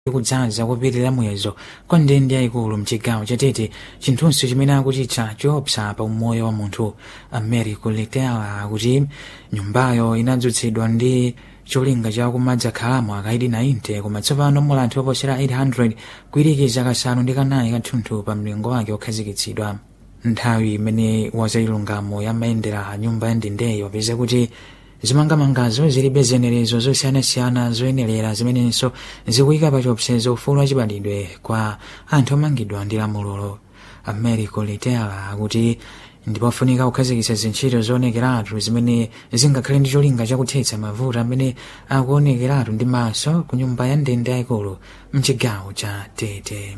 kudzaza kopitirira muyezo kwa ndende yayikulu mchigawo chatete chinthunso chimene akuchitcha chiopsa pa umoyo wa munthu americo letela akuti nyumbayo inadzutsidwa ndi cholinga cha kumadzakhalamo akaidi 90 koma tsopano mula anthu oposera 800 kuyirikiza kasanu ndi kanayi kathunthu pa mlingo wake okhazikitsidwa nthawi imene wazayilungamo yamayendera nyumba ya ndendeyo wapeza kuti zimangamangazo zilibe zenerezo zosiyanasiyana zoyenera zimenenso zikuyika pa chiopsezo ufulu wachibadidwe kwa anthu omangidwa ndi lamulolo americo letela akuti ndipofunika kukhazikitsa zintchito zoonekeratu zimene zingakhale ndi cholinga chakuthetsa mavuto amene akuonekeratu ndi maso ku nyumba ya ndende yayikulu mchigawo cha tete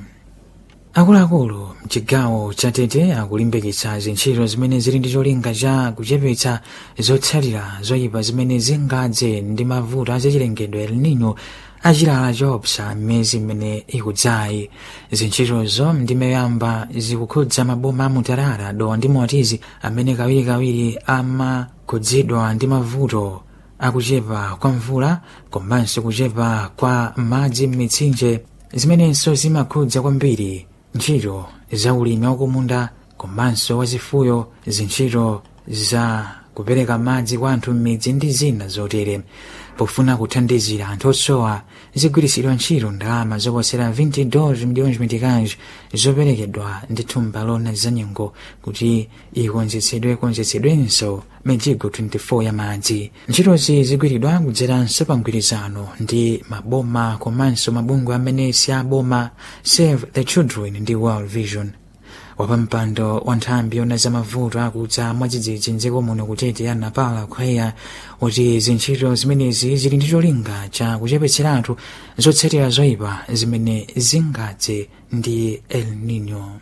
akuluakulu mchigawo cha tete akulimbikitsa zintchito zimene zili ndi cholinga cha kuchepetsa zotsatira zoyipa zimene zingadze ndi mavuto azachilengedwe el nino achilala choopsa mmezi imene ikudzayi zintchitozo ndimayamba zikukhudza maboma amutarara dowa ndi motizi amene kawirikawiri amakhudzidwa ndi mavuto akuchepa kwa mvula komanso kuchepa kwa madzi m'mitsinje zimenenso zimakhudza kwambiri ntchito za ulimi wakumunda komanso wazifuyo zintchito za kupereka madzi kwa anthu m'midzi ndi zina zotere pofuna kuthandizira anthu osowa zigwiritsidwa ntchito ndalama zoposera 20 dollars miliyoni mitikanje zoperekedwa ndi thumba lona za nyengo kuti ikonzetsedwe konzetsedwenso mijigo 24 ya madzi ntchitozi zigwiridwa kudzeranso pa mgwirizano ndi maboma komanso mabungwe amene si aboma save the children ndi world vision wapampando wa nthambi yona za mavuto akudza mwadzidzidzi mdziko muno kutete ya napala khweya kuti zintchito zimenezi zili ndi cholinga cha kuchepetseratu zotsatira zoyipa zimene zingadze ndi el nino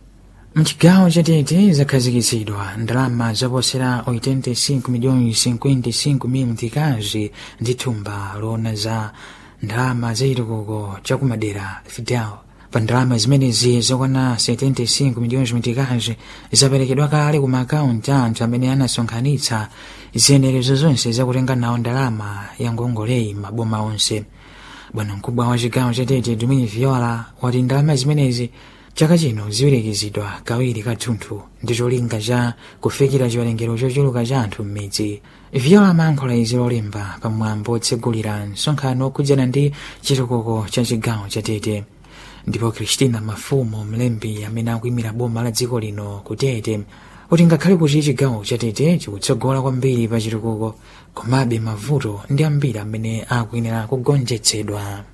mchigawo chatete zakhazikitsidwa ndalama zoposera 85 miliyoni 55 mil mtikazi ndi thumba lona za ndalama zachitukuko chakumadera fidel pa ndalama zimenezi zokwana 75 miliyoni mitikazi zaperekedwa kale ku maakaunti a anthu amene anasonkhanitsa ziyenerezo zonse zakutenga nawo ndalama ya ngongoleyi maboma onse bwana mkubwa wa chigawo chatete dumini viola wati ndalama zimenezi chaka chino ziwirikizidwa kawiri kathunthu ndi cholinga cha kufikira chiwerengero chochuluka cha anthu m'midzi viola amayankhula izi lolemba pamwambo otsegulira msonkhano okhudzana ndi chitukuko cha chigawo chatete ndipo kristina mafumo mlembi amene akuyimira boma la dziko lino kutete kuti ngakhale kuti chigawo chatete chikutsogola kwambiri pa chitukuko komabe mavuto ndi ambiri amene akuyenera kugonjetsedwa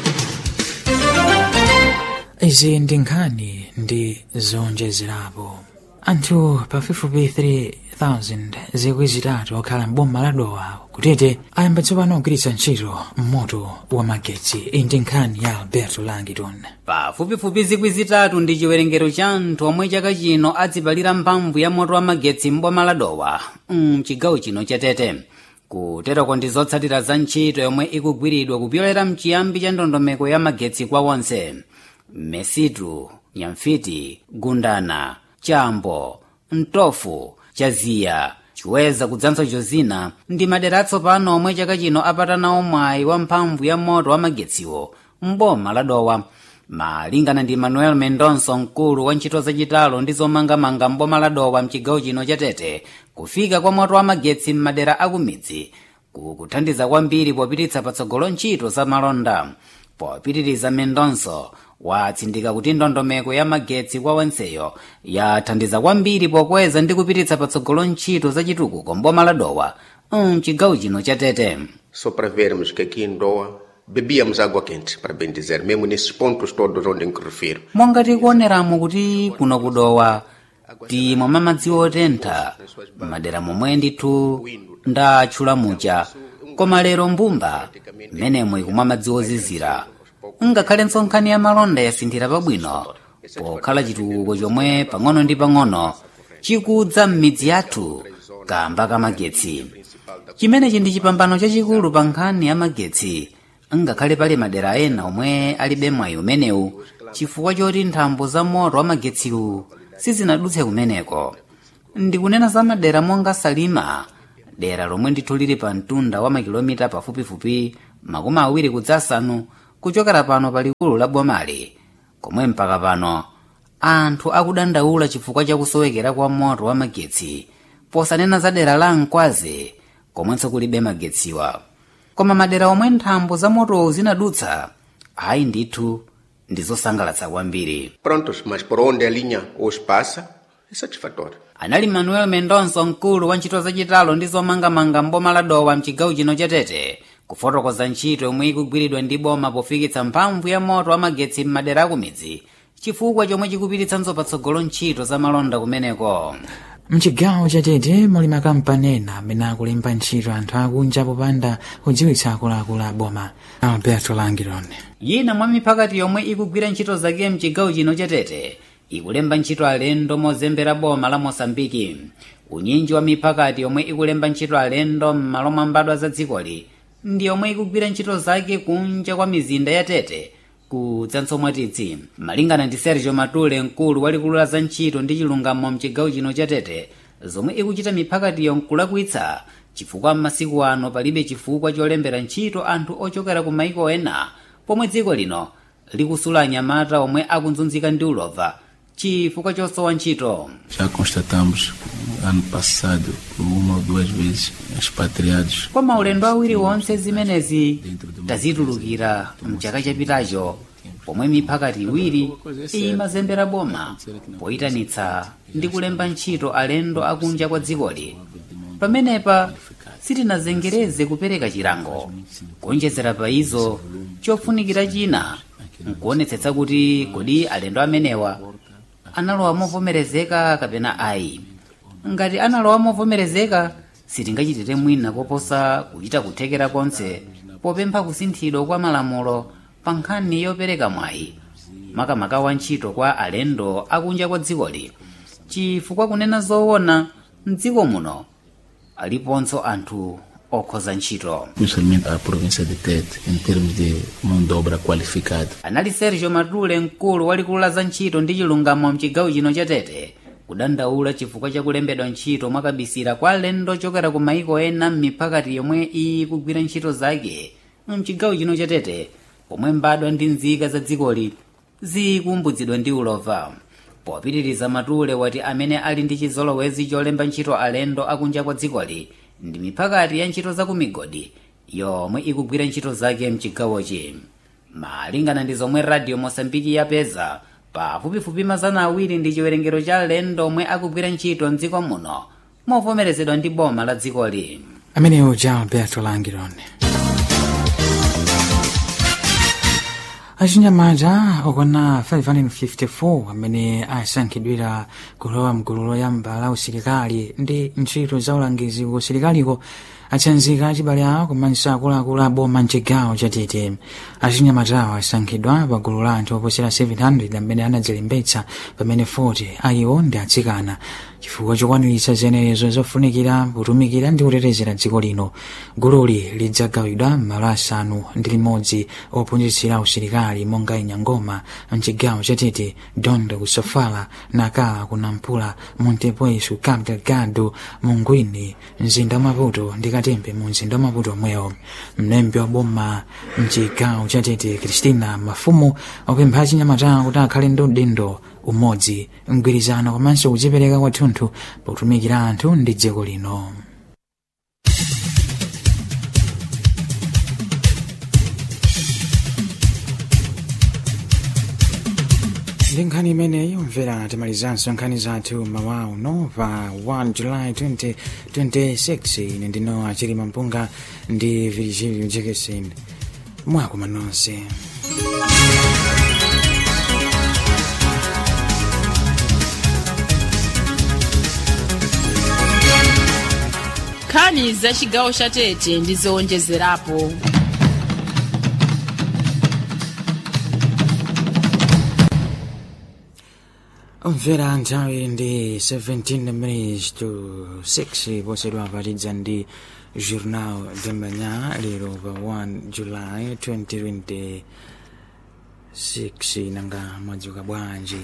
izi ndi nkhani ndi zonjezerapo anthu pafupifupi 3000 zikwi zitatu okhala mboma la dowa kutete ayamba tsopano kugwiritsa ntchito moto wa magetsi iyi ndi nkhani ya alberto langiton pafupifupi zikwi zitatu ndi chiwerengero cha anthu omwe chaka chino adzipalira mphamvu ya moto wa magetsi mboma la dowa mchigawo chino chatete kuterako ndi zotsatira za ntchito yomwe ikugwiridwa kupyolera mchiyambi cha ndondomeko ya magetsi kwa wonse mesitu nyamfiti gundana chambo mtofu chaziya chiweza kudzanso chozina ndi madera atsopano omwe chaka chino apatanawo mwayi wa mphamvu ya moto wa magetsiwo mboma la dowa malingana ndi manuel mendonso mkulu wa ntchito zachitalo ndi zomangamanga mboma la dowa mchigawo chino chatete kufika kwa moto wa magetsi m'madera akumidzi kukuthandiza kwambiri popititsa patsogolo ntchito za malonda popitiriza mendonso watsindika kuti ndondomeko ya magetsi kwa wenseyo yathandiza kwambiri pokweza ndi kupititsa patsogolo ntchito zachitukuko mboma la dowa mchigawo chino chatete Só para vermos que aqui em Doa bebíamos água quente, para bem dizer, mesmo nesses pontos todos onde me refiro. monga tikuoneramo kuti kuno kudowa timwa madzi otentha madera momwe ndithu ndatchula mucha koma lero mbumba mmenemo ikumwa madzi ozizira ngakhale nkhani ya malonda yasinthira pabwino pokhala chitukuko chomwe pang'ono ndi pang'ono chikudza m'midzi yathu kamba kamagetsi chimenechi ndi chipambano chachikulu pa nkhani ya magetsi ngakhale pali madera ena omwe alibe mwayi umenewu chifukwa choti nthambo za moto wa magetsiwu sizinadutse kumeneko ndikunena za madera monga salima dera lomwe ndithu lili pa mtunda wa makilomita pafupifupi makumi awiri kudzasanu kuchokera pano pa likulu la bomali komwe mpaka pano anthu akudandaula chifukwa chakusowekera kwa moto wa magetsi posanena za dera la mkwazi komwenso kulibe magetsiwa koma madera omwe nthambo za motowo zinadutsa ayi ndithu ndi zosangalatsa kwambiri Prontos, mas por onde a linha hoje passa é satisfatório. anali manuel mendonso mkulu wa ntchito zachitalo ndi zomangamanga mboma la dowa mchigawo chino cha tete kufotokoza ntchito yomwe ikugwiridwa ndi boma pofikitsa mphamvu ya moto wa magetsi m'madera akumidzi chifukwa chomwe chikupititsanso patsogolo ntchito za malonda kumeneko mchigawo chatete muli makampani ena amene akulemba ntchito anthu akunja popanda kudziwitsa akuluakulu a boma alberto langirone yina mwa miphakati yomwe ikugwira ntchito zake mchigawo chino chatete ikulemba ntchito alendo mozembera boma la mosambiki unyinji wa miphakati yomwe ikulemba ntchito alendo m'malo mwa mbadwa za dzikoli ndi yomwe ikugwira ntchito zake kunja kwa mizinda ya tete kudzanso mwatidzi malingana ndi sergio matule mkulu walikulu la za ntchito ndi chilungamo mchigawo chino cha tete zomwe ikuchita miphakatiyo nkulakwitsa chifukwa m'masiku ano palibe chifukwa cholembera ntchito anthu ochokera ku maiko ena pomwe dziko lino likusula anyamata omwe akunzunzika ndi ulova chifukwa chosowa ntchito Já constatamos ano passado uma ou duas vezes expatriados kwa maulendo awiri wonse zimenezi tazitulukira mchaka chapitacho pomwe miphakati iwiri imazembera boma poyitanitsa ndi kulemba ntchito alendo akunja kwa dzikoli pamenepa sitinazengereze kupereka chilango kuonjezera pa izo chofunikira china nkuonetsetsa kuti kodi alendo amenewa analowa movomerezeka kapena ayi ngati analowa movomerezeka sitingachitire mwina koposa kuchita kuthekera konse popempha kusinthidwa kwa malamulo pa nkhani yopereka mwayi makamaka wa ntchito kwa alendo akunja kwa dzikoli chifukwa kunena zoona mdziko muno aliponso anthu okhoza ntchito principalmente a província de Tete em termos de mão de obra qualificada. anali sergio matule mkulu walikulu la za ntchito ndi chilungamo mchigawo chino cha tete kudandaula chifukwa chakulembedwa ntchito mwakabisira kwa alendo ochokera ku maiko ena m'miphakati yomwe ikugwira ntchito zake mchigawo chino cha tete pomwe mbadwa ndi nzika za dzikoli zikumbudzidwa ndi ulova popitiriza matule wati amene ali ndi chizolowezi cholemba ntchito alendo akunja kwa dzikoli ndi miphakati ya ntchito za ku migodi yomwe ikugwira ntchito zake mchigawochi malingana ndi zomwe radio mosambiki yapeza pafupifupi mazana awiri ndi chiwerengero cha alendo omwe akugwira ntchito mdziko muno movomerezedwa ndi boma la dzikoli ameneyo ja alberto langirone achinyamata okwana 554 amene asankhidwira kulowa mgulu loyamba la usilikali ndi ntchito za ulangizi ku usilikaliko atsanzika achibale awo komanso akuluakulu a boma mchigawo chatete achinyamatawo asankhidwa pa gulu la anthu oposera 700 amene anadzilembetsa pamene 40 ayiwo ndi atsikana chifukwa chokwaniritsa ziyenerezo zofunikira kutumikira ndi kutetezera dziko lino gululi lidzagawidwa m'malo asanu ndi limodzi ophunzitsira usilikali monga inyangoma mchigawo chatete dondo ku sofala nakala ku nampula montepuez ku cabo delgado mungwini mzinda wa maputo ndi katembe mu mzinda wa maputo omwewo mlembi wa boma mchigawo chatete kristina mafumu opempha achinyamatawo kuti akhale ndi udindo umodzi mgwirizano komanso kudzipereka kwathunthu potumikira anthu ndi dziko lino ndi nkhani imeneyi umvera timalizanso nkhani zathu mawa uno pa 1 july 2026 ine ndino achirima mpunga ndi virgilio jekesen mwakuma nonse nkhani za chigawo cha tete ndi zowonjezerapo umvera nthawi ndi 17 minutes to 6 posedwa patidza ndi journal de manhã lero pa 1 july 2026 nanga mwadzuka bwanji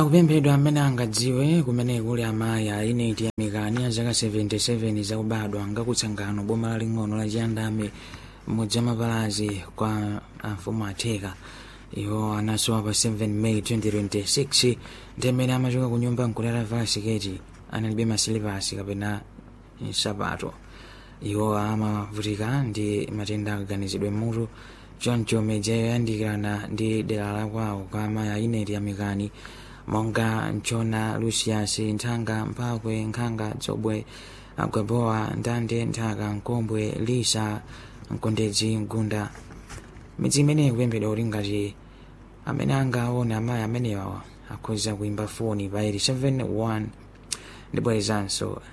akupemphedwa amene angadziwe kumene kuli amayi a ineti ya mikani ya zaka 77 zakubadwa ngakutsangano boma laling'ono la chiyandame mmodzi amapalazi kwa amfumu atheka iwo anasowa pa 7 may 2026 ndi amene amachoka ku nyumba nkulala vala siketi analibe masilipasi kapena nsapato iwo amavutika ndi matenda akaganizidwe mutu choncho medzi yoyandikirana ndi dera la kwawo kwa amayi a ineti ya mikani monga mchona lucius nthanga mphakwe nkhanga dzobwe agwabowa ndande nthaka nkombwe lisa mkondedzi mgunda midzi imeneyi ikupemphedwa kuti ngati amene angaone amayi amenewa akhoza kuimba foni pa 871 ndibwerezanso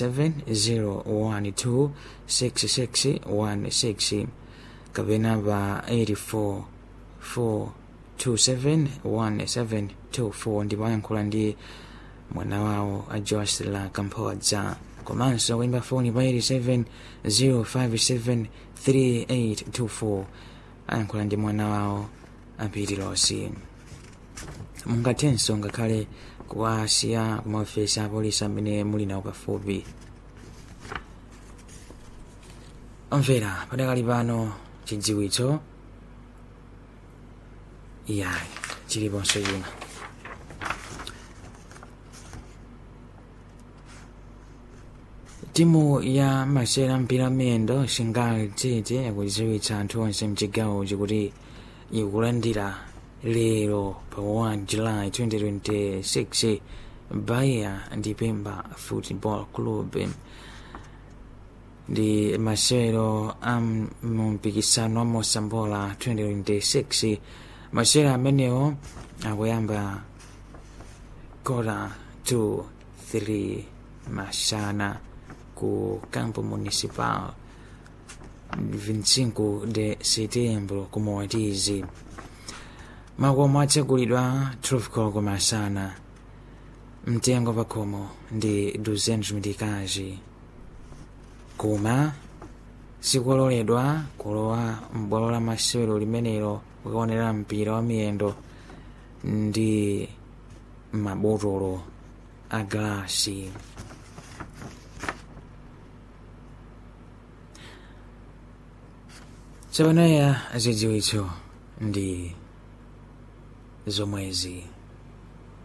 870126616 kapena pa 84 271724 ndipo ayankhula ndi mwana wawo a jocelyn kamphodza komanso kuimba foni pa 870573824 ayankhula ndi mwana wawo apitilosi mungathenso ngakhale kuwasiya kumaofesi a polisi amene muli nawo pafupi omvera padakali pano chidziwitso iyayi chiliponso china timu ya masera mpira miyendo singali tete yakudziwitsa anthu onse mchigawo chikuti ikulandira lero pa 1 july 2026 bahia ndi pemba football club ndi masero a mumpikisano wa mosambola 2026 masera amenewo akuyamba kora 2 3 masana ku campo municipal 25 de setembro ku moatizi makomo atsegulidwa 12 koloko masana mtengo pakhomo ndi 200 mitikazi koma sikololedwa kulowa m'bwalo la masewero limenelo kukaonera mpira wa miyendo ndi mabotolo a galasi tsopanoya zidziwitso ndi zomwezi